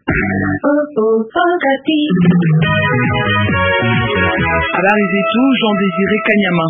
Habari zetu Jean Désiré Kanyama.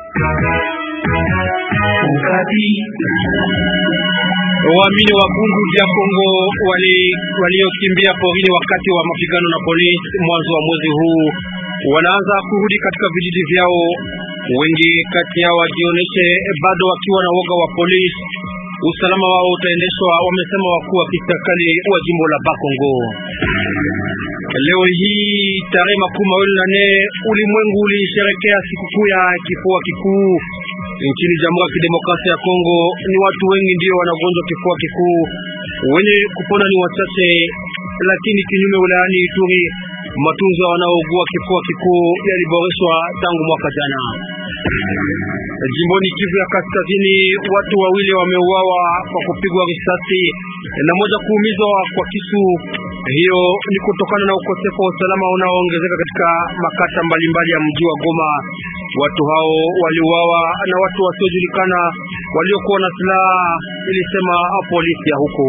Waamini wa Bundu ya Kongo waliokimbia wali porini wakati wa mapigano na polisi mwanzo wa mwezi huu wanaanza kurudi katika vijiji vyao. Wengi kati yao wajioneshe bado wakiwa na woga wa polisi. Usalama wao utaendeshwa, wamesema wakuu wa kiserikali wa jimbo la Bakongo. Leo hii tarehe makumi mawili na nne ulimwengu ulisherekea sikukuu ya kifua kikuu nchini Jamhuri ya Kidemokrasia ya Kongo. Ni watu wengi ndio wanagonjwa kifua kikuu, wenye kupona ni wachache, lakini kinyume wilayani Ituri matunzo wanaougua kifua kikuu yaliboreshwa tangu mwaka jana. Jimboni Kivu ya Kaskazini, watu wawili wameuawa kwa kupigwa risasi na moja kuumizwa kwa kisu. Hiyo ni kutokana na ukosefu wa usalama unaoongezeka katika makata mbalimbali ya mji wa Goma. Watu hao waliuawa na watu wasiojulikana waliokuwa na silaha, ilisema polisi ya huko.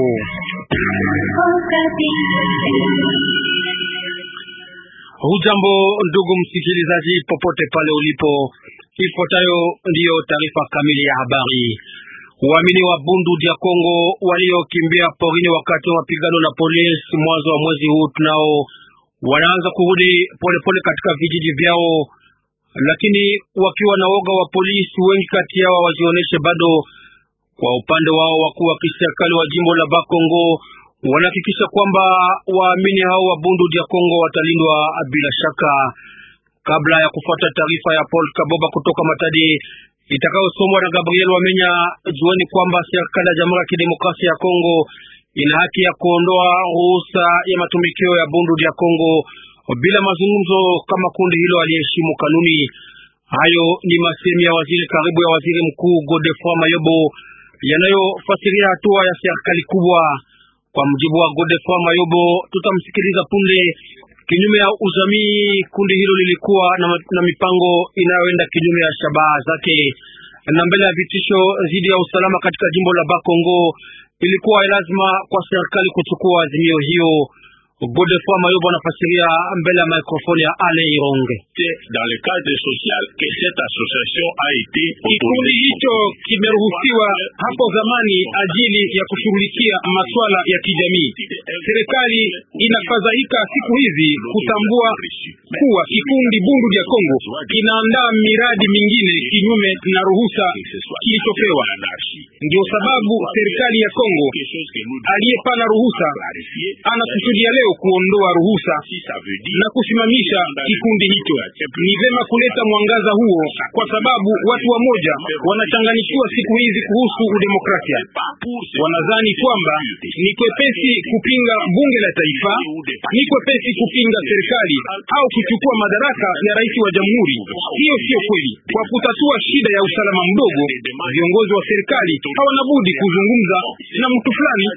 Hujambo ndugu msikilizaji, popote pale ulipo, ifuatayo ndiyo taarifa kamili ya habari. Waamini wa Bundu dia Kongo waliokimbia porini wakati wa mapigano na polisi mwanzo wa mwezi huu tunao wanaanza kurudi polepole katika vijiji vyao, lakini wakiwa na woga wa polisi. Wengi kati yao wajioneshe bado. Kwa upande wao, wakuu wa kiserikali wa jimbo la Bakongo wanahakikisha kwamba waamini hao wa Bundu dia Kongo watalindwa bila shaka. Kabla ya kufuata taarifa ya Paul Kaboba kutoka Matadi itakayosomwa na Gabriel Wamenya, jueni kwamba serikali ya Jamhuri ya Kidemokrasia ya Kongo ina haki ya kuondoa ruhusa ya matumikio ya Bundu dia Kongo bila mazungumzo kama kundi hilo aliheshimu kanuni. Hayo ni masemi ya waziri karibu ya waziri mkuu Godefroid Mayobo yanayofasiria hatua ya serikali kubwa. Kwa mjibu wa Godefroid Mayobo, tutamsikiliza punde. Kinyume ya uzamii, kundi hilo lilikuwa na, na mipango inayoenda kinyume ya shabaha zake, na mbele ya vitisho dhidi ya usalama katika jimbo la Bakongo, ilikuwa lazima kwa serikali kuchukua azimio hiyo. Godefroid Mayobo anafasiria mbele ya mikrofoni ya Ale Ironge. Kikundi hicho kimeruhusiwa hapo zamani ajili ya kushughulikia masuala ya kijamii. Serikali inafadhaika siku hizi kutambua kuwa kikundi Bundu ya Kongo kinaandaa miradi mingine kinyume na ruhusa kilichopewa. Ndio sababu serikali ya Kongo aliyepana ruhusa anakusudia leo kuondoa ruhusa na kusimamisha kikundi hicho. Ni vema kuleta mwangaza huo, kwa sababu watu wa moja wanachanganyikiwa siku hizi kuhusu udemokrasia. Wanadhani kwamba ni kwepesi kupinga bunge la taifa, ni kwepesi kupinga serikali au kuchukua madaraka ya rais wa jamhuri. Hiyo sio kweli. Kwa kutatua shida ya usalama mdogo, viongozi wa serikali hawana budi kuzungumza na mtu fulani.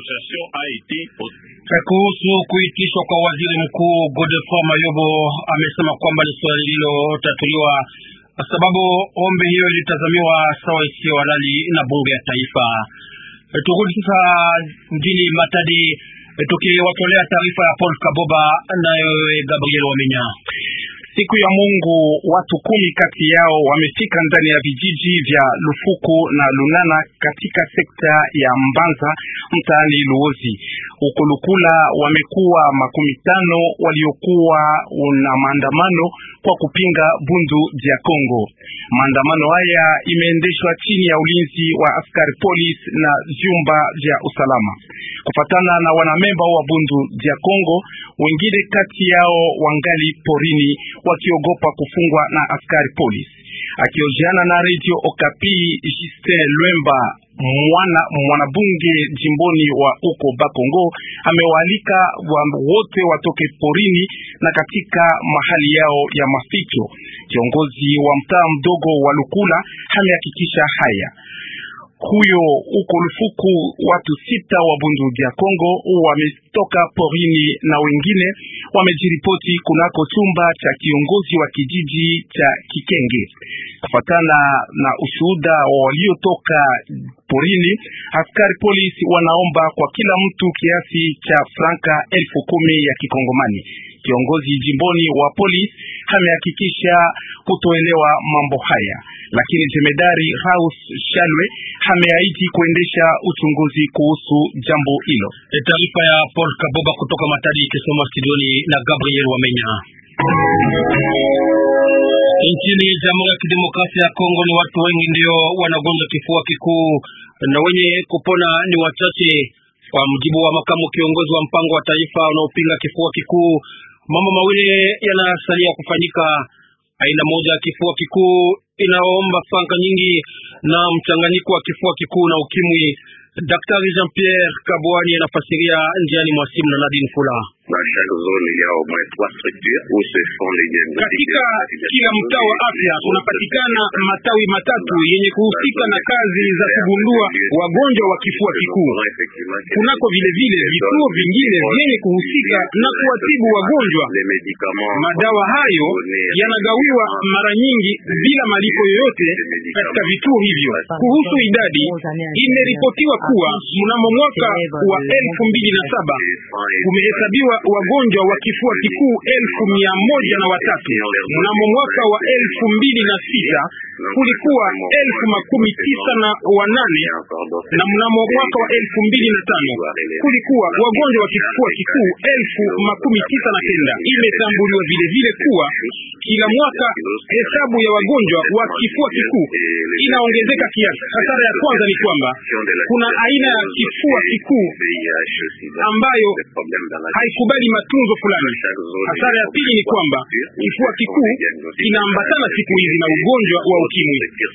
Kuhusu kuitishwa kwa waziri mkuu, Godefroid Mayobo amesema kwamba ni swali lililotatuliwa, sababu ombi hiyo ilitazamiwa sawa isiyo halali na bunge ya taifa. Turudi sasa mjini Matadi tukiwatolea taarifa ya Paul Kaboba nayo Gabriel Wamenya. Siku ya Mungu watu kumi kati yao wamefika ndani ya vijiji vya Lufuku na Lunana katika sekta ya Mbanza mtaani Luozi. Huko Lukula wamekuwa makumi tano waliokuwa na maandamano kwa kupinga Bundu ya Kongo. Maandamano haya imeendeshwa chini ya ulinzi wa askari polisi na vyumba vya usalama. Kufatana na wanamemba wa Bundu ya Kongo, wengine kati yao wangali porini wakiogopa kufungwa na askari polisi. Akiojiana na Radio Okapi, Justin Lwemba mwana mwanabunge jimboni wa uko Bakongo amewaalika wote watoke porini na katika mahali yao ya maficho. Kiongozi wa mtaa mdogo wa Lukula amehakikisha haya. huyo huko Lufuku, watu sita wa Bundu ya Kongo wametoka porini na wengine wamejiripoti kunako chumba cha kiongozi wa kijiji cha Kikenge. Kufatana na ushuhuda wa waliotoka porini, askari polisi wanaomba kwa kila mtu kiasi cha franka elfu kumi ya kikongomani. Kiongozi jimboni wa polisi amehakikisha kutoelewa mambo haya, lakini jemedari Haus Shalwe ameahidi kuendesha uchunguzi kuhusu jambo hilo. Taarifa ya Paul Kaboba kutoka Matadi ikisoma studioni na Gabriel Wamenya. Nchini Jamhuri ya Kidemokrasia ya Kongo ni watu wengi ndio wanagonjwa kifua kikuu na wenye kupona ni wachache. Kwa mujibu wa makamu kiongozi wa mpango wa taifa unaopinga kifua kikuu, mambo mawili yanasalia kufanyika. Aina moja ya kifua kikuu inaomba franka nyingi na mchanganyiko wa kifua kikuu na ukimwi. Daktari Jean Pierre Kabwani anafasiria njiani mwa simu na Nadine Fula. Katika kila mtaa wa afya kunapatikana matawi matatu yenye kuhusika na kazi za kugundua wagonjwa wa kifua kikuu. Kunako vile vile vituo vingine vyenye kuhusika na kuwatibu wagonjwa. Madawa hayo yanagawiwa mara nyingi bila malipo yoyote katika vituo hivyo. Kuhusu idadi, imeripotiwa kuwa mnamo mwaka wa elfu mbili na saba kumehesabiwa wagonjwa wa kifua kikuu elfu mia moja na watatu. Mnamo mwaka wa elfu mbili na sita kulikuwa elfu makumi tisa na wanane na mnamo mwaka wa elfu mbili na tano kulikuwa wagonjwa wa kifua kikuu elfu makumi tisa na kenda. Imetambuliwa vile vile kuwa kila mwaka hesabu ya wagonjwa wa kifua kikuu inaongezeka kiasi. Hasara ya kwanza ni kwamba kuna aina ya kifua kikuu ambayo haikubali matunzo fulani. Hasara ya pili ni kwamba kifua kikuu inaambatana siku hizi na ugonjwa wa ukimwi.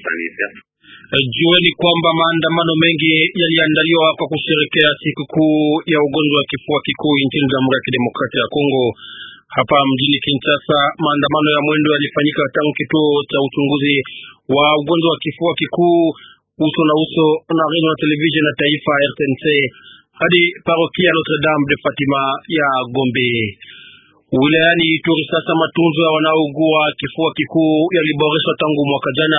Jueni kwamba maandamano mengi yaliandaliwa kwa kusherekea sikukuu ya ugonjwa wa kifua kikuu nchini Jamhuri ya Kidemokrasia ya Kongo. Hapa mjini Kinshasa, maandamano ya mwendo yalifanyika tangu kituo cha uchunguzi wa ugonjwa wa kifua kikuu uso na uso na redio na televisheni ya taifa RTNC hadi parokia Notre Dame de Fatima ya Gombe. Wilayani Ituri sasa matunzo ya wanaougua kifua kikuu yaliboreshwa tangu mwaka jana.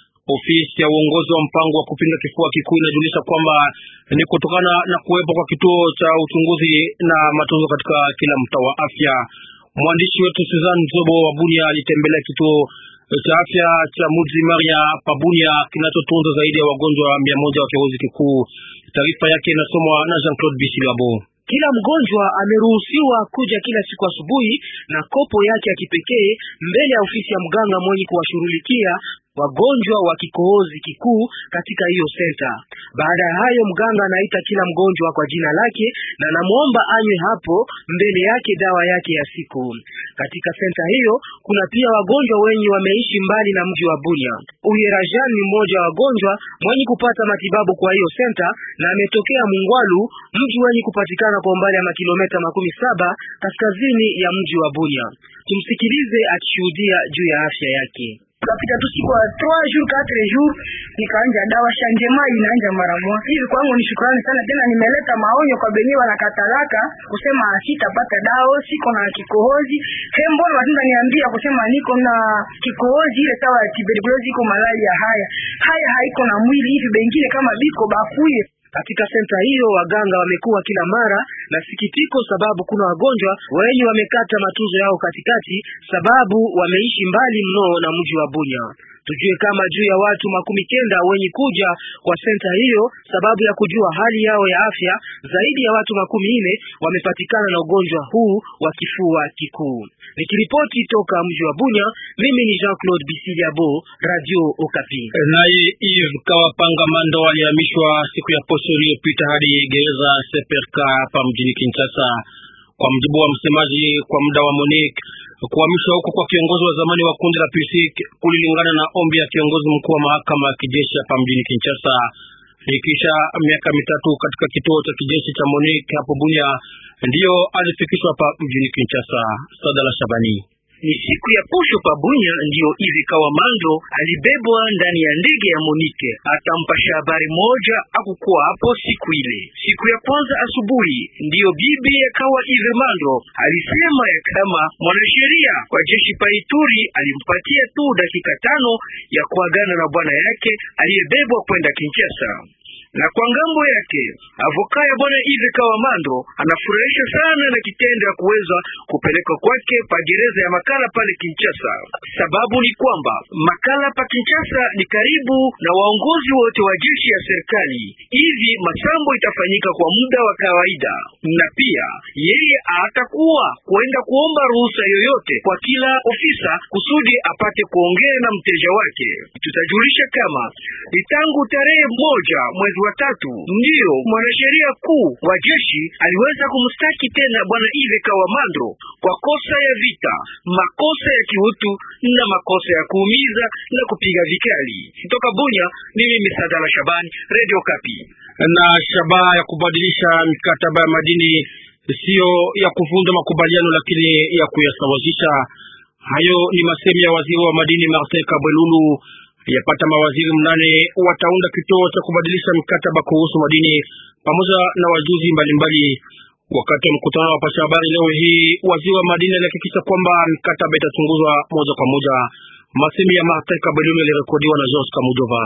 Ofisi ya uongozi wa mpango wa kupinga kifua kikuu inajulisha kwamba ni kutokana na kuwepo kwa kituo cha uchunguzi na matunzo katika kila mtaa wa afya. Mwandishi wetu Suzanne Zobo wa Bunia alitembelea kituo cha afya cha Muji Maria Pabunia kinachotunza zaidi ya wagonjwa mia moja wa kirusi kikuu. Taarifa yake inasomwa na Jean Claude Bishilabo. Kila mgonjwa ameruhusiwa kuja kila siku asubuhi na kopo yake ya kipekee mbele ya ofisi ya mganga mwenye kuwashughulikia wagonjwa wa kikohozi kikuu katika hiyo senta. Baada ya hayo, mganga anaita kila mgonjwa kwa jina lake na anamwomba anywe hapo mbele yake dawa yake ya siku. Katika senta hiyo kuna pia wagonjwa wenye wameishi mbali na mji wa Bunia. Uyerajan ni mmoja wa wagonjwa mwenye kupata matibabu kwa hiyo senta na ametokea Mungwalu, mji wenye kupatikana kwa umbali wa kilomita makumi saba kaskazini ya mji wa Bunia. Tumsikilize akishuhudia juu ya afya yake. Kapita tu siku ya 3 jours 4 jours nikaanja dawa shanjema inaanja mara moja hivi. Kwangu ni shukrani sana, tena nimeleta maonyo kwa benye wanakatalaka kusema sitapata dawa, siko na kikohozi. He, mbona watinda niambia kusema niko na kikohozi ile sawa ya tuberculosis, iko malaria. Haya haya haiko na mwili hivi, bengine kama biko bakuye katika senta hiyo waganga wamekuwa kila mara na sikitiko, sababu kuna wagonjwa wenye wamekata matunzo yao katikati, sababu wameishi mbali mno na mji wa Bunya. Tujue kama juu ya watu makumi kenda wenye kuja kwa senta hiyo sababu ya kujua hali yao ya afya, zaidi ya watu makumi nne wamepatikana na ugonjwa huu wa kifua kikuu. Nikiripoti toka mji wa Bunya, mimi ni Jean-Claude Bisiliabo, Radio Okapi. Naye Yves Kawapanga Mando alihamishwa siku ya posho iliyopita hadi gereza Seperka hapa mjini Kinshasa. Kwa mjibu wa msemaji kwa muda wa Monique, kuhamishwa huko kwa kiongozi wa zamani wa kundi la PSIC kulilingana na ombi ya kiongozi mkuu wa mahakama ya kijeshi hapa mjini Kinshasa. Ikisha miaka mitatu katika kituo cha kijeshi cha Monique hapo Bunia, ndiyo alifikishwa hapa mjini Kinshasa. Sadala Shabani Ni siku ya posho pa Bunya ndiyo Ive Kawamando alibebwa ndani ya ndege ya Monike. Atampasha habari moja akukuwa hapo siku ile. Siku ya kwanza asubuhi ndiyo bibi ya Kawa Ive Mando alisema ya kama mwanasheria kwa jeshi pa Ituri alimpatia tu dakika tano ya kuagana na bwana yake aliyebebwa kwenda Kinshasa na kwa ngambo yake avoka ya bwana Ive Kawamando anafurahisha sana na kitendo ya kuweza kupeleka kwake pa gereza ya Makala pale Kinshasa. Sababu ni kwamba Makala pa Kinshasa ni karibu na waongozi wote wa jeshi ya serikali, hivi masambo itafanyika kwa muda wa kawaida, na pia yeye atakuwa kuenda kuomba ruhusa yoyote kwa kila ofisa kusudi apate kuongea na mteja wake. Tutajulisha kama ni tangu tarehe moja mwezi wa tatu ndiyo mwanasheria kuu wa jeshi aliweza kumstaki tena bwana Ive Kawamando kwa kosa ya vita, makosa ya kiutu na makosa ya kuumiza na kupiga vikali. Kutoka Bunya, mimi Misadala Shabani, Radio Kapi. Na shabaha ya kubadilisha mikataba ya madini siyo ya kuvunja makubaliano, lakini ya kuyasawazisha. Hayo ni masemi ya waziri wa madini Martin Kabwelulu yapata mawaziri mnane wataunda kituo cha kubadilisha mikataba kuhusu madini pamoja na wajuzi mbalimbali. Wakati wa mkutano wa pasha habari leo hii, waziri wa madini alihakikisha kwamba mikataba itachunguzwa moja kwa moja. Masemi ya Martin Kabelulu yalirekodiwa na George Kamujova.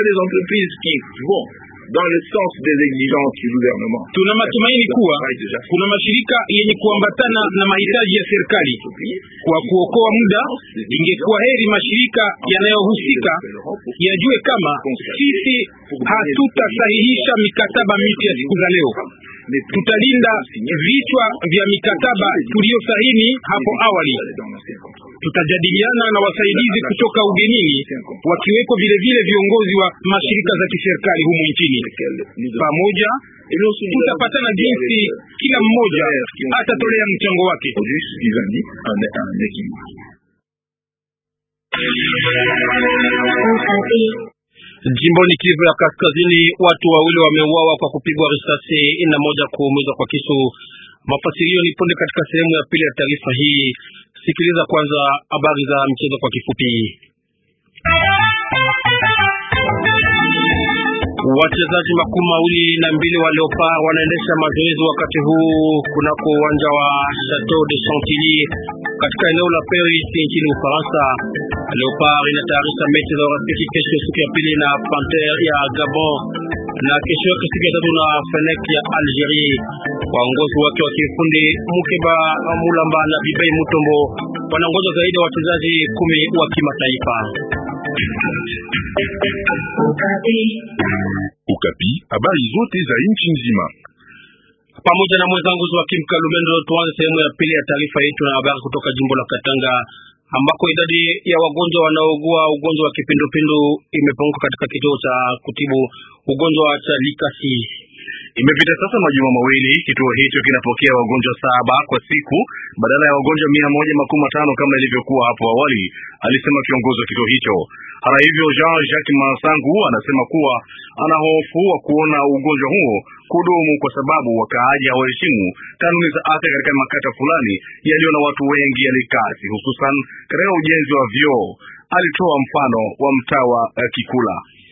dans le sens des exigences du gouvernement. Tuna matumaini kuwa kuna mashirika yenye kuambatana na mahitaji ya serikali. Kwa kuokoa muda, ingekuwa heri mashirika yanayohusika yajue kama sisi hatutasahihisha mikataba mipya siku za leo. Tutalinda vichwa vya mikataba tuliyosahini hapo awali. Tutajadiliana na wasaidizi kutoka ugenini, wakiweko vile vile viongozi wa mashirika za kiserikali humu nchini. Pamoja tutapatana jinsi kila mmoja atatolea mchango wake. Jimboni Kivu ya Kaskazini, watu wawili wameuawa kwa kupigwa risasi na moja kuumizwa kwa kisu. Mafasirio ni punde katika sehemu ya pili ya taarifa hii. Sikiliza kwanza habari za mchezo kwa kifupi. Wachezaji makumi mawili na mbili wa Leopard wanaendesha mazoezi wakati huu kunako uwanja wa Chateau de Chantilly katika eneo la Paris nchini Ufaransa. Leopard inatayarisha mechi za urafiki kesho siku ya pili na Panthère ya Gabon na kesho yake siku ya tatu na Fenech ya Algerie. Waongozi wake wa kiufundi Mukeba Mulamba na Bibei Mutombo wanangoja zaidi ya wachezaji kumi wa kimataifa. Ukapi, habari zote za nchi nzima pamoja na mwenzangu Joakim Kalumendo. Tuanze sehemu ya pili ya taarifa yetu na habari kutoka jimbo la Katanga ambako idadi ya wagonjwa wanaougua ugonjwa wa kipindupindu imepunguka katika kituo cha kutibu ugonjwa cha Likasi. Imepita sasa majuma mawili kituo hicho kinapokea wagonjwa saba kwa siku badala ya wagonjwa mia moja makumi matano kama ilivyokuwa hapo awali, alisema kiongozi wa kituo hicho. Hata hivyo, Jean Jacques Masangu anasema kuwa ana hofu wa kuona ugonjwa huo kudumu kwa sababu wakaaji hawaheshimu kanuni za afya katika makata fulani yaliyo na watu wengi ya Likasi, hususan katika ujenzi wa vyoo. Alitoa mfano wa mtaa wa uh, Kikula.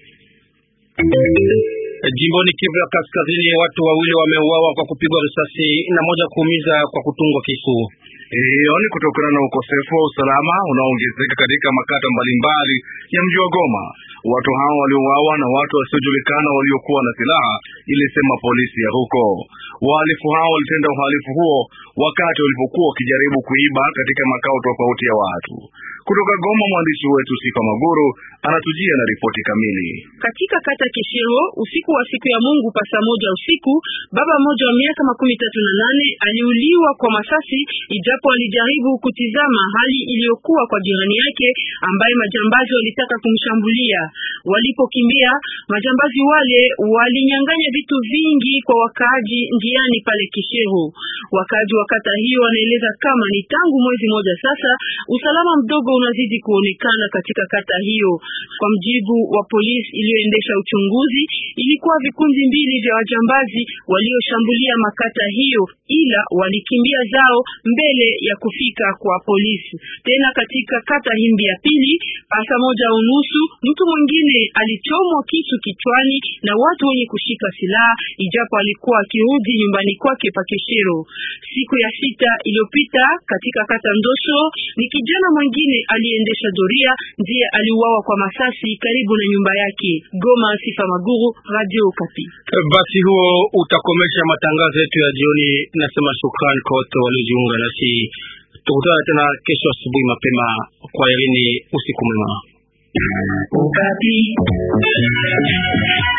Jimboni Kivu ya Kaskazini, watu wawili wameuawa kwa kupigwa risasi na moja kuumiza kwa kutungwa kisu. Hiyo ni kutokana na ukosefu wa usalama unaoongezeka katika makata mbalimbali ya mji wa Goma. Watu hao waliouawa na watu wasiojulikana waliokuwa na silaha, ilisema polisi ya huko. Wahalifu hao walitenda uhalifu huo wakati walipokuwa wakijaribu kuiba katika makao tofauti ya watu. Kutoka Goma, mwandishi wetu Sifa Maguru anatujia na ripoti kamili. Katika kata Kishiro, usiku wa siku ya Mungu pasa moja usiku, baba mmoja wa miaka makumi tatu na nane aliuliwa kwa masasi, ijapo alijaribu kutizama hali iliyokuwa kwa jirani yake ambaye majambazi walitaka kumshambulia. Walipokimbia, majambazi wale walinyang'anya vitu vingi kwa wakaaji njiani pale Kishiro. Wakaaji wa kata hiyo wanaeleza kama ni tangu mwezi moja sasa usalama mdogo unazidi kuonekana katika kata hiyo. Kwa mjibu wa polisi iliyoendesha uchunguzi, ilikuwa vikundi mbili vya wajambazi walioshambulia makata hiyo, ila walikimbia zao mbele mbele ya kufika kwa polisi. Tena katika kata Himbi ya pili, pasa moja unusu, mtu mwingine alichomwa kisu kichwani na watu wenye kushika silaha, ijapo alikuwa akirudi nyumbani kwake Pakeshero. Siku ya sita iliyopita katika kata Ndosho, ni kijana mwingine aliendesha doria ndiye aliuawa kwa masasi karibu na nyumba yake. Goma, Sifa Maguru, Radio Okapi. Basi huo utakomesha matangazo yetu ya jioni. Nasema shukrani kwa wote waliojiunga nasi. Tukutana tena kesho asubuhi mapema. Kwa herini, usiku mwema. Okapi.